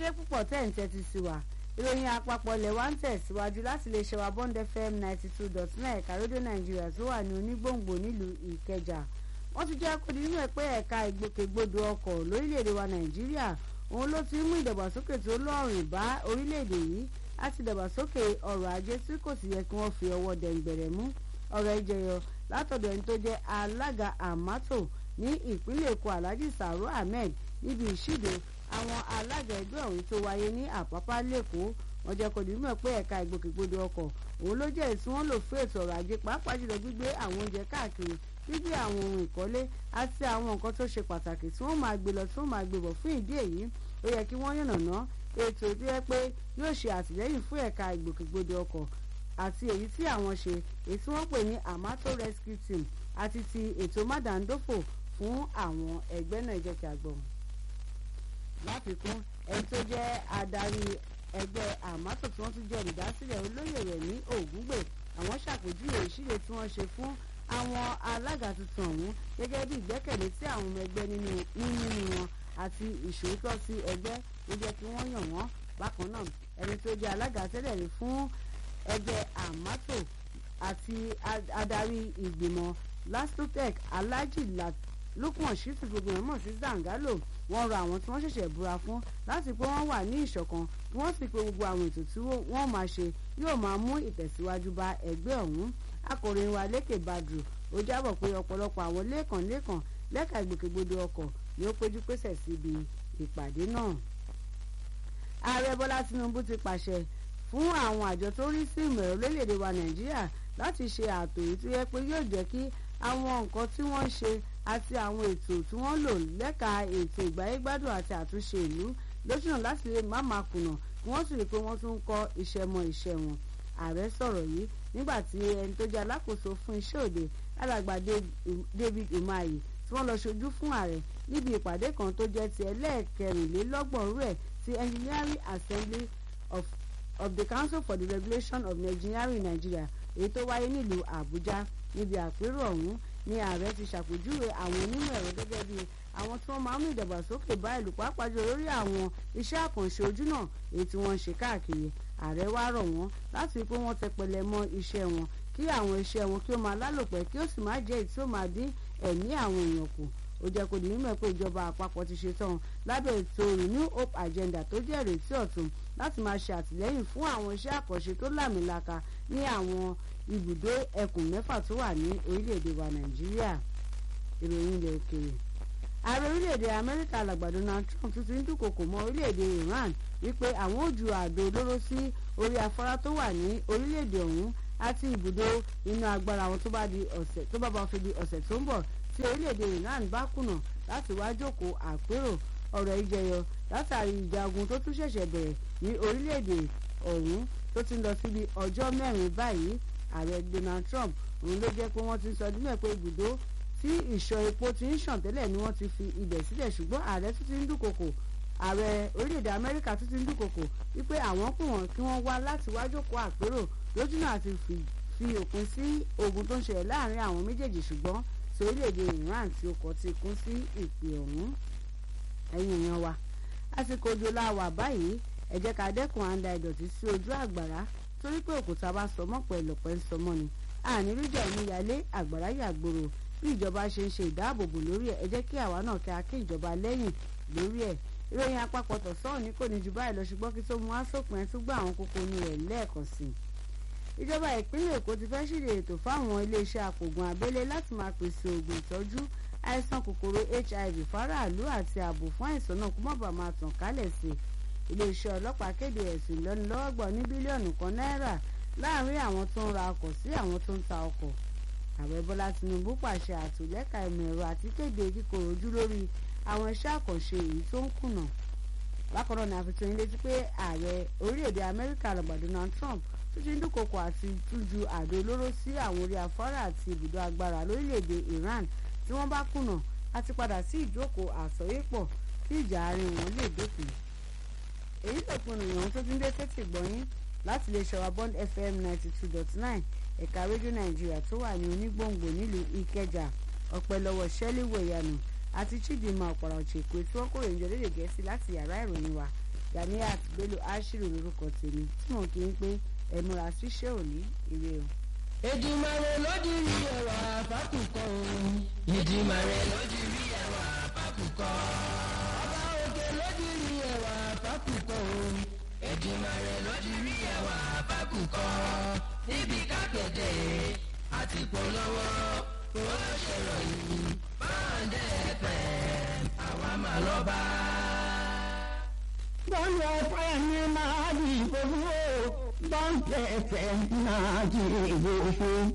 ṣé púpọ̀ tẹ̀ ń tẹ́tí sí wa ìròyìn àpapọ̀ ilẹ̀ wa ń tẹ̀síwájú láti lè ṣe wa bond fm ninety two dot nine ẹ̀ka rédíò nàìjíríà tó wà ní onígbòǹgbò nílùú ìkẹjà wọ́n ti jẹ́ kó di nínú ẹ̀ pé ẹ̀ka ìgbòkègbodò ọkọ̀ lórílẹ̀‐èdè wa nàìjíríà òun ló ti mú ìdàgbàsókè tó lọ́rùn bá orílẹ̀‐èdè yìí láti dàgbàsókè ọrọ̀ ajé tí kò sì yẹ kí wọ́n fi ọwọ́ dẹ̀ǹgbẹ̀rẹ̀ mú ọ̀rọ̀ ìjẹyọ látọ̀dọ̀ ẹni tó jẹ́ alága àmátò ní ìpínlẹ̀ èkó alhaji saro ahmed níbi ìṣíde àwọn alága ẹgbẹ́ ọ̀hún tó wáyé ní àpápá lẹ́kọ̀ọ́ wọ́n jẹ́ kó di mímọ̀ pé ẹ̀ka ìgbòkègbodò ọkọ̀ òun ló jẹ́ èsì wọn lò fún ètò ọrọ̀ ajé pàápàá jùlọ gbígbé àwọn oúnjẹ káàkiri gbígbé àwọn ohun ìkọ́lé àti àwọn nǹkan tó ṣe pàtàkì tí wọ́n máa gbé lọ tí wọ́n máa gbé bọ̀ fún ìdí èyí ó yẹ kí wọ́n yànnàná ètò tó yẹ pé yóò ṣe àtìlẹ́yìn fún ẹ̀ka ìgbòkègbodò ọkọ̀ àti èyí tí àwọn ṣe èyí tí wọ́n pè ní amato rescue team àti ti ètò mádàndófò fún àwọn ẹgbẹ́ náà jẹ́ kí a gbọ́. láfikún ẹni tó jẹ́ adarí ẹgbẹ́ amato tí wọ́n tún jẹ́ olùdásílẹ̀ olóyè rẹ̀ ní ògúngbè àwọn ṣàpèjúwe ìṣílẹ̀ tí wọ́n ṣe fún àwọn alága tuntun ọ̀hún gẹ́gẹ́ bí ìgbẹ́kẹ̀lé tí àwọn ọmọ ẹgbẹ́ nínú nínú wọn àti ìṣòótọ́ sí ẹgbẹ́ ló jẹ́ kí wọ́n yàn wọ́n bákan náà ẹni tó jẹ́ alága tẹ́lẹ̀ rí fún ẹgbẹ́ amato àti adarí ìgbìmọ̀ lastotec alhaji lukman shitu gbogbo ẹ̀ mọ̀ sí zangalo wọ́n rọ àwọn tí wọ́n ṣẹ̀ṣẹ̀ búra fún láti pé wọ́n wà ní ìṣọ̀kan kí wọ́n sì pé gbogbo àwọn ètò tí wọ́n máa ṣe yóò máa mú ìtẹ̀síwájú bá ẹgbẹ́ ọ̀hún akọ̀ròyìn wa lékè badru ó jábọ̀ pé ọ̀pọ̀lọpọ̀ àwọn lẹ́ẹ̀kan lẹ́ẹ̀kan lẹ́ka ìgbòkègbodò ọkọ̀ ni ó péjú pésẹ̀ síbi ìpàdé náà. ààrẹ bọ́lá tinubu ti pàṣẹ fún àwọn àjọ tó rí sí ìmọ̀ ẹ̀rọ lórílẹ̀‐èdè wa nàìjíríà láti ṣe ààtò èyí tó yẹ pé yóò jẹ́ kí àwọn nǹkan tí wọ́n ń ṣe àti àwọn ètò tí wọ́n lò lẹ́ka ètò ìgbáyégbádùn àti àtúnṣe ìlú lóṣùnà láti lè má máa kùnà kí wọ́n sì rí i pé wọ́n tún ń kọ́ iṣẹ́ mọ́ iṣẹ́ wọn ààrẹ sọ̀rọ̀ yìí nígbà tí ẹni tó jẹ́ alákòóso fún iṣẹ́ òde alàgbà david umahi tí wọ́n lọ ṣojú fún ààrẹ níbi ìpàdé kan tó jẹ́ ti ẹlẹ́ẹ̀kẹrìnlélọ́gbọ̀n rẹ̀ ti engineering assembly of, of the council for the regulation of engineering in nigeria èyí tó wáyé nílùú àbújá níbi àpérò ọ̀hún ni ààrẹ ti ṣàpèjúwe àwọn onímọ̀ ẹ̀rọ gẹ́gẹ́ bí àwọn tí wọ́n máa ń mú ìdàgbàsókè bá ìlú pàápàá jù lórí àwọn iṣẹ́ àkànṣe ojú náà èyí tí wọ́n ń ṣe káàkiri ààrẹ wá rọ̀ wọ́n láti rí pé wọ́n tẹpẹlẹ mọ́ iṣẹ́ wọn kí àwọn iṣẹ́ wọn kí ó máa lálòpẹ́ kí ó sì máa jẹ́ èyí tí ó máa dín ẹ̀mí àwọn èèyàn kù ó jẹ́ kó di mímọ̀ pé ìjọba àpapọ̀ ti ṣetán lábẹ́ ètò renew hope agenda tó jẹ́ ìrètí ọ̀tun láti máa ṣe àtìlẹ́yìn fún àwọn iṣẹ́ àkànṣe tó làmìlaka ní àwọn ibùdó ẹkùn mẹ́fà tó wà ní orílẹ̀-èdè wa nàìjíríà ìròyìn ilẹ̀ òkèèrè ààrẹ orílẹ̀-èdè amẹ́ríkà alàgbà donald trump tún ti ń dúnkokò mọ́ orílẹ̀-èdè iran wípé àwọn ò ju àdó olóró sí orí afárá tó wà ní orílẹ̀-èdè ọ̀hún àti ibùdó iná agbára wọn tó bá di ọ̀sẹ̀ tó bá bá fi di ọ̀sẹ̀ tó ń bọ̀ tí orílẹ̀-èdè iran bá kùnà láti wá jókòó àpérò ọ̀rọ̀ ìjẹyọ látàrí ìjagun tó tún ṣẹ̀ṣẹ̀ bẹ̀rẹ̀ ní orílẹ̀-èdè ọ̀hún tó ti ń lọ síbi ọjọ́ mẹ́rin báyìí ààrẹ donald trump òun ló jẹ́ pé wọ́n ti sọ ọdún mẹ́ pé ibùdó tí ìṣọ̀ epo ti ń ṣàn tẹ́lẹ̀ ni wọ́n ti fi ibẹ̀ sílẹ̀ ṣùgbọ́n ààrẹ tún ti ń dúnkokò ààrẹ orílẹ̀-èdè amẹ́ríkà tún ti ń dúnkokò wípé àwọn kù wọ́n kí wọ́n wá láti wá jókòó àpérò lójúnà àti fi òpin sí ogun tó ń ṣẹlẹ̀ láàrin àwọn méjèèjì ṣùgbọ́n tí orílẹ̀-èdè iran tí ó kọ́ ti kún sí ìpè ọ̀hún ẹ̀yìn èèyàn wa àsìkò òjò láwà báyìí ẹ jẹ́ ká dẹ́kun à ń da ìdọ̀tí sí ojú àgbàrá torí pé òkúta bá sọmọ́ pẹ̀lú ọ̀pẹ́ ń sọmọ́ ni àní ríjà ìmúyalé àgbàrá yàgbòrò bí ìjọba ṣe ń ṣe ìdáàbòbò lórí ẹ̀ ẹ jẹ́ kí àwa náà kí a kí ìjọba lẹ́yìn lórí ẹ̀ ìròyìn àpapọ̀ tọ̀sán ní kò ní ju báyìí lọ ṣùgbọ́n kí tó mú asòpin ẹ̀ tún gbọ́ àwọn kókó ní rẹ̀ lẹ́ẹ̀kan sí i. ìjọba ìpínlẹ̀ èkó ti fẹ́ ṣíde ètò fáwọn iléeṣẹ́ àpògùn abẹ́lé láti máa pèsè oògùn ìtọ́jú àìsàn kòkòrò hiv fáráàlú àti ààbò fún àìsàn náà kó má bàa máa tàn kálẹ̀ sí i. iléeṣẹ́ ọlọ́pàá kéde ẹ̀sùn ìlọ́nilọ́wọ́gbọ̀n ní bílíọ̀nù kan náírà láàárín àwọn tó ń ra ọkọ̀ sí àwọn tó ń ta ọkọ̀ ààrẹ bọ́lá tinubu pàṣẹ àtúlẹ́ka ìmọ̀ ẹ̀rọ àti kéde kíkorò ojú lórí àwọn iṣẹ́ àkànṣe èyí tó ń kùnà bákan náà ni a fi tó yín létí pé ààrẹ orílẹ̀-èdè amẹ́ríkà àlọ́gbà donald trump tún ti ń dúnkokò àti tújú àdó olóró sí àwọn orí afárá àti ibùdó agbára lórílẹ̀-èdè iran tí wọ́n bá kùnà àti padà sí ìjókòó àsọyépọ̀ kí ìjà àárín wọn lè dópin èyí tó pinnu ìyọ̀hún tó ti ń dé tètè gbọ́yìn láti lè ṣọwọ́ bond fm ninety two dot nine ẹ̀ka rédíò nàìjíríà tó wà ní onígbòǹgbò nílùú ìkẹjà ọpẹ́ lọ́wọ́ shelley wẹ̀yànù àti chidinma ọ̀pọ̀lọpọ̀ èkó tí wọ́n kórè ìjọ lédè gẹ̀ẹ́sì láti yàrá ìròyìn wa Ganiat Bello Ashiru lórúkọ tèmi tí wọn kì í pé ẹ múra síṣẹ́ òní ire o. Èdùmàrè ló di rí ẹwà fákùkọ o. Èdùmàrè ló di rí ẹwà fákùkọ. Ọba òkè ló di rí ẹwà fákùkọ o. Èdùmàrè ló di rí ẹwà fákùkọ. Níbi kápẹ́tẹ̀ àti polówó ó ṣèròyìn báńdẹ̀ ẹ̀fẹ̀ àwa máa lọ bá. Bọ́lá ẹ̀fẹ̀ ni máa di ìbò fún o. Bọ́ǹkì ẹ̀fẹ̀ máa di ìbò fún.